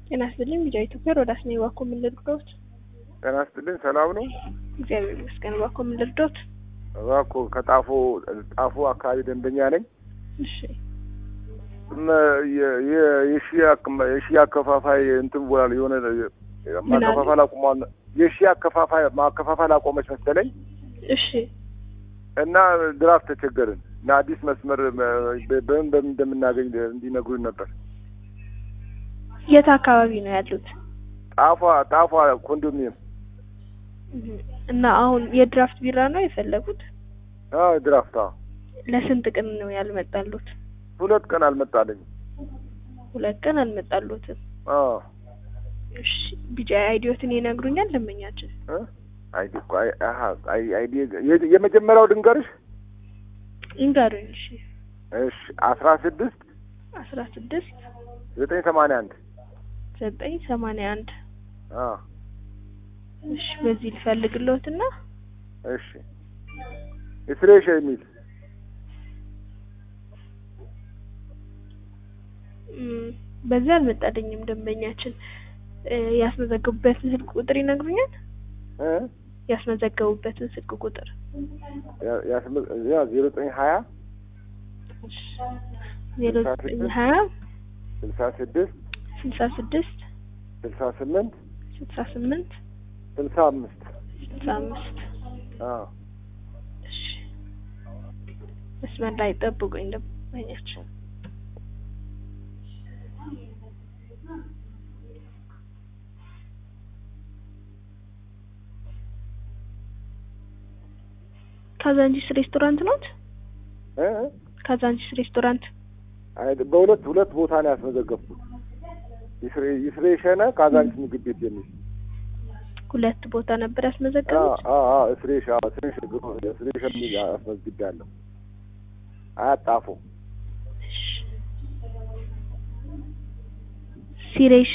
ጤና ይስጥልኝ ቢጃ ኢትዮጵያ ሮዳስ ነኝ። እባክዎ ምን ልርዳዎት? ጤና ይስጥልኝ ሰላም ነው? እግዚአብሔር ይመስገን። እባክዎ ምን ልርዳዎት? እባክዎ ከጣፎ ጣፎ አካባቢ ደንበኛ ነኝ። እሺ የሺ አከፋፋይ እንትን ብሏል። የሆነ ማከፋፈል አቁሟል። የሺ አከፋፋይ ማከፋፈል አቆመች መሰለኝ እሺ እና ድራፍት ተቸገርን እና አዲስ መስመር በምን በምን እንደምናገኝ እንዲነግሩኝ ነበር። የት አካባቢ ነው ያሉት? ጣፏ ጣፏ ኮንዶሚኒየም እና አሁን የድራፍት ቢራ ነው የፈለጉት? አዎ ድራፍት። አዎ ለስንት ቀን ነው ያልመጣሉት? ሁለት ቀን አልመጣልኝም። ሁለት ቀን አልመጣሉትም። አዎ እሺ ቢጃ አይዲዮትን ይነግሩኛል ደንበኛችን? አይዲ እኮ አይ አሀ አይ አይዲ የመጀመሪያው ድንገርሽ ይንገሩኝ። እሺ እሺ አስራ ስድስት አስራ ስድስት ዘጠኝ ሰማንያ አንድ ዘጠኝ ሰማንያ አንድ አዎ እሺ በዚህ ልፈልግልዎትና እሺ እስሬሽ የሚል በዚህ አልመጣልኝም ደንበኛችን። ያስመዘገቡበትን ስልክ ቁጥር ይነግሩኛል? እ ያስመዘገቡበትን ስልክ ቁጥር ያ ዜሮ ዘጠኝ ሀያ ዜሮ ዘጠኝ ሀያ ስልሳ ስድስት ስልሳ ስድስት ስልሳ ስምንት ስልሳ ስምንት ስልሳ አምስት ስልሳ አምስት አዎ እሺ መስመር ላይ ጠብቁኝ ደንበኛችን። ካዛንቺስ ሬስቶራንት ኖት? እ ካዛንቺስ ሬስቶራንት አይ በሁለት ሁለት ቦታ ነው ያስመዘገብኩት። ይስሬሸነ ካዛንቺስ ምግብ ቤት የሚል ሁለት ቦታ ነበር ያስመዘገቡት? አዎ አዎ እስሬሽ አዎ እስሬሽ ግሮ እስሬሽ የሚል አስመዝግቤያለሁ። አያጣፉ ሲሬሽ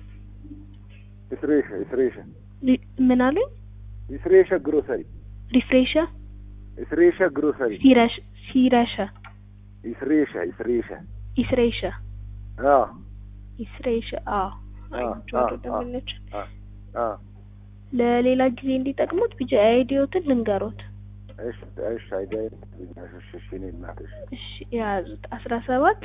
እስሬሽ እስሬሽ ምን አሉኝ? እስሬሽ ግሮሰሪ ሪፍሬሻ እስሬሽ ግሮሰሪ ሲረሽ ሲረሻ እስሬሽ እስሬሽ ኢስሬሻ አዎ ኢስሬሻ አዎ አይቼዋለሁ ደንበኛችን። አዎ ለሌላ ጊዜ እንዲጠቅሙት ቢጃ አይዲዮትን ልንገሮት። እሺ እሺ አይዲያ እሺ እሺ እኔ እናትሽ እሺ የያዙት አስራ ሰባት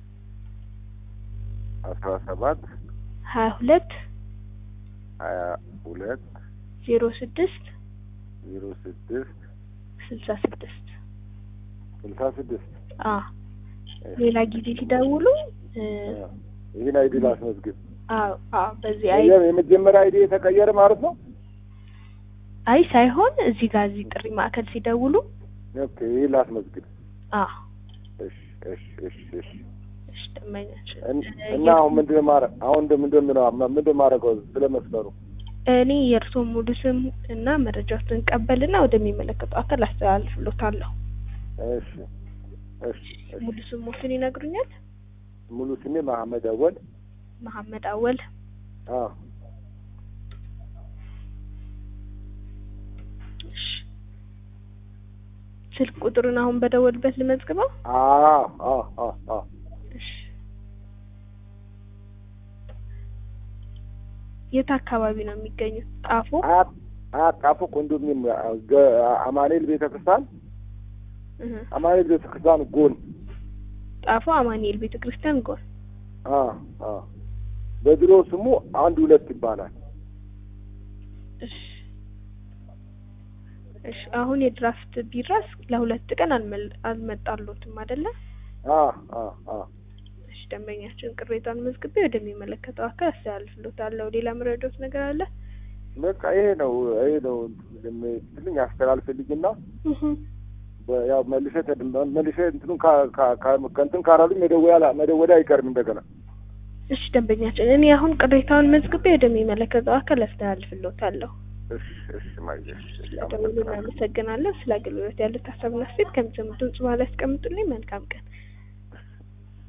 አስራ ሰባት ሀያ ሁለት ሀያ ሁለት ዜሮ ስድስት ዜሮ ስድስት ስልሳ ስድስት ስልሳ ስድስት አ ሌላ ጊዜ ሲደውሉ ይህን አይዲ ላስመዝግብ። አዎ አዎ በዚህ አይ የመጀመሪያ አይዲ የተቀየረ ማለት ነው። አይ ሳይሆን እዚህ ጋር እዚህ ጥሪ ማዕከል ሲደውሉ ኦኬ ይህን ላስመዝግብ። አ እሺ እሺ እሺ እሺ እሺ ደንበኛችን እና አሁን ምንድን ነው ማረ አሁን ምንድን ነው ምንድን ማድረገው ስለ መስመሩ እኔ የእርስዎ ሙሉ ስም እና መረጃዎችን ቀበልና ወደሚመለከተው አካል አስተላልፍሎታለሁ። እሺ እሺ ሙሉ ስሞትን ይነግሩኛል? ሙሉ ስሜ መሐመድ አወል መሐመድ አወል። አዎ ስልክ ቁጥሩን አሁን በደወልበት ልመዝግበው? አዎ አዎ አዎ አዎ እሺ የት አካባቢ ነው የሚገኙት? ጣፎ አያት ጣፎ ኮንዶሚኒየም አማኑኤል ቤተክርስቲያን አማኑኤል ቤተክርስቲያን ጎን ጣፎ አማኑኤል ቤተክርስቲያን ጎን። አዎ አዎ በድሮ ስሙ አንድ ሁለት ይባላል። እሺ እሺ አሁን የድራፍት ቢራስ ለሁለት ቀን አልመጣሎትም አይደለ? አዎ አዎ አዎ እሺ ደንበኛችን ቅሬታን መዝግቤ ወደሚመለከተው አካል አስተላልፍሎታለሁ። ሌላ መረዳት ነገር አለ? በቃ ይሄ ነው ይሄ ነው ትልኝ አስተላልፍልኝና ያው መልሼ መልሼ እንትኑን ከእንትን ካላሉኝ መደወያ መደወያ አይቀርም እንደገና። እሺ ደንበኛችን እኔ አሁን ቅሬታውን መዝግቤ ወደሚመለከተው አካል አስተላልፍሎታለሁ። እሺ እሺ ማየሽ ስለደወሉ እናመሰግናለን። ስለ አገልግሎት ያሉት ሀሳብና አስተያየት ከሚሰሙት ድምጽ በኋላ ያስቀምጡልኝ። መልካም ቀን